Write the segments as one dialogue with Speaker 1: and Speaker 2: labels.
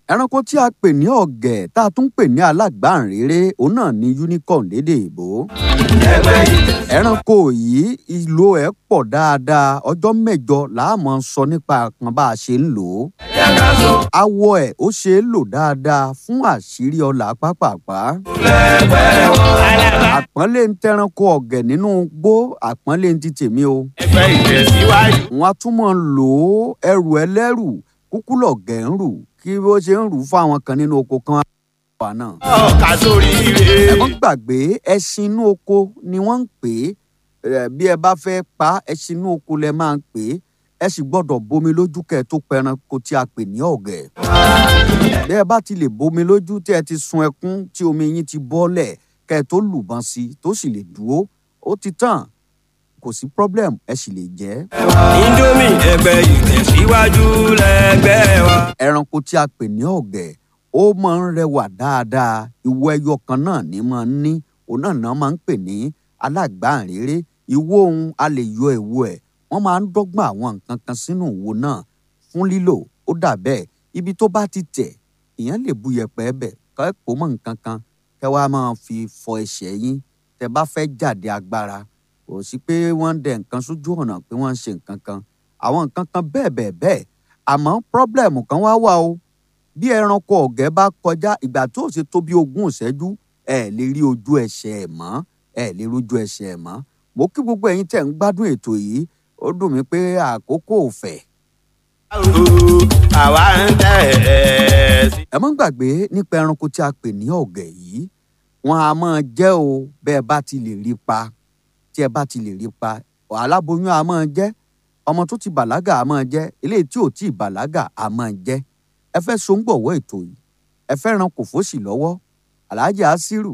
Speaker 1: ẹranko tí a pè ní ọ̀gẹ̀ tá a tún pè ní alágbàǹréré òun náà ni unicorn lédè ìbò. ẹranko yìí ìlò ẹ̀ pọ̀ dáadáa ọjọ́ mẹ́jọ làá máa sọ nípa kan bá a ṣe ń lò ó. awọ ẹ̀ ó ṣe é lò dáadáa fún àṣírí ọlà pápápá. àpọ́nlé ń tẹranko ọ̀gẹ̀ nínú igbó àpọ́nlé ń ti tèmi o.
Speaker 2: ẹgbẹ́ ìtẹ̀síwájú.
Speaker 1: wọ́n á tún máa lò ó ẹrù ẹlẹ́rù kúkú lọ̀gẹ̀ ń rù kí bó ṣe ń rù fún àwọn kan nínú oko kan wà náà.
Speaker 2: ọ̀ka sórí ire.
Speaker 1: ẹ mọ́ gbàgbé ẹṣin inú oko ni wọ́n ń pè é bí ẹ bá fẹ́ pa ẹṣin inú oko lẹ máa ń pè é ẹ sì gbọ́dọ̀ bomi lójú kẹ́ ẹ tó pẹranko tí a pè ní ọ̀gẹ̀. bí ẹ bá ti lè bomi lójú tí ẹ ti sun ẹkún tí omi yín ti bọ́lẹ̀ kẹ́ ẹ tó lùbọ́n sí i tó sì lè dúró ó ti tàn kò sí problem ẹ sì lè jẹ ẹ́.
Speaker 2: indomie ẹgbẹ́ ìtẹ̀síwájú lẹ́gbẹ́ wa.
Speaker 1: ẹranko tí a pè ní ọ̀gẹ̀ ó máa ń rẹwà dáadáa ìwo ẹyọ kan náà ní máa ń ní òun náà náà máa ń pè ní alágbàǹréré ìwo ohun a lè yọ ìwo ẹ̀ wọ́n máa ń dọ́gbọ́n àwọn nǹkan kan sínú ìwo náà fún lílò ó dà bẹ́ẹ̀ ibi tó bá ti tẹ̀ èèyàn lè bu yẹ̀pẹ̀ bẹ̀ kẹ́ kó mọ́ nǹkan kan kẹ́ wá máa fi fọ ẹsẹ̀ yín tẹ́ bá fẹ́ jáde agbára kò sí pé wọ́n ń dẹ nǹkan sójú ọ̀nà pé wọ́n ń ṣe nǹkan kan àwọn nǹkan kan bẹ́ẹ̀ bẹ́ẹ̀ bẹ́ẹ̀ àmọ́ pírọ́blẹ̀mù kan wá wà o bí ẹranko ọ̀gẹ́ bá kọjá ìgbà tó ṣe tó bí ogún ìṣẹ́jú ẹ lè rí ojú ẹsẹ̀ ẹ̀ mọ́ ẹ lè rójú ẹsẹ̀ ẹ̀ mọ́ mo kí gbogbo ẹ̀yin tẹ̀ ń gbádùn ètò yìí ó dùn mí pé àkókò ò fẹ̀.
Speaker 2: àwa ń tẹ̀ ẹ́ sí.
Speaker 1: ẹ mọ́ gbàgbé nípa ẹranko tí a pè ní ọ̀gẹ̀ yìí wọn a máa jẹ́ o bẹ́ẹ̀ bá ti lè rí pa tí ẹ bá ti lè rí pa aláboyún a máa jẹ́ ọmọ tó ti bàlágà a máa jẹ́ eléyìí tí ò tí ì bàlágà a máa jẹ́ ẹ fẹ́ sóńgbọ̀wọ́ ètò yìí ẹ fẹ́ ran kò fòsì lọ́wọ́ alhaji asiru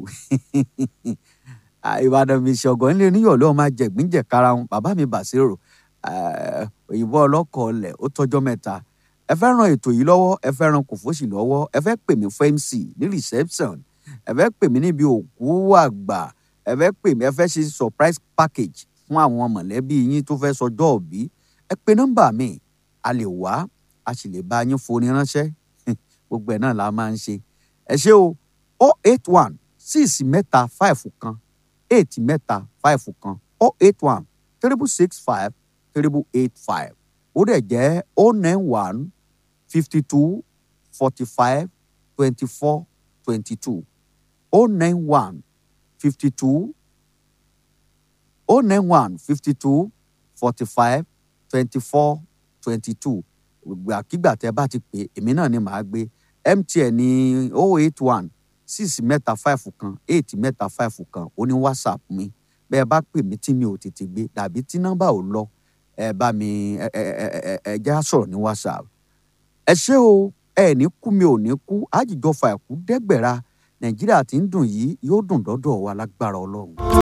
Speaker 1: ìbàdàn mi ṣọ̀gọ́ ńlẹ̀ oníyọ̀lẹ́ ọmọ ajẹ̀gbínjẹ̀ karahun bàbá mi bàṣírò òyìnbó ọlọ́kọ̀ ọlẹ̀ ó tọ́jọ́ mẹ́ta ẹ fẹ́ ran ètò yìí lọ́wọ́ ẹ fẹ́ ran kò fòsì lọ́wọ́ ẹ fẹ́ pè mí fún mc ní reception ẹ fẹ́ pè mí níbi òkú àgbà ẹ fẹ́ pè mí ẹ fẹ́ ṣe surprise package fún àwọn mọ̀lẹ́bí yín tó fẹ́ sọjọ́ òbí ẹ pe nọ́mbà mi a lè wá a sì lè bá yín foni ránṣẹ́ gbogbo ẹ̀ náà la máa ń ṣe ẹ ṣé o o eight one six mẹ́ta five kan eight mẹ́ta five kan o eight one triple six five triple eight five ó dẹ̀ jẹ́ o nine one fifty two forty five twenty four twenty two o nine one fifty two o nine one fifty two forty five twenty four twenty two gbàkigbà tẹ bá ti pè èmi náà ni màá gbé mtn ní oh eight one six mẹ́ta five kan eight mẹ́ta five kan ó ní whatsapp mi bẹ́ẹ̀ bá pè mí tí mi ò tètè gbé dàbí tí nọ́mbà ò lọ ẹ bá mi ẹ ẹ ẹ ẹ ẹ já sọ̀rọ̀ ní whatsapp ẹ ṣé o ẹ ní kú mi ò ní kú àjìjọ fà ẹ̀kú dẹ́gbẹ̀ra nàìjíríà tí ń dùn yìí yóò dùn dọ́dọ̀ wa lágbára ọlọ́run.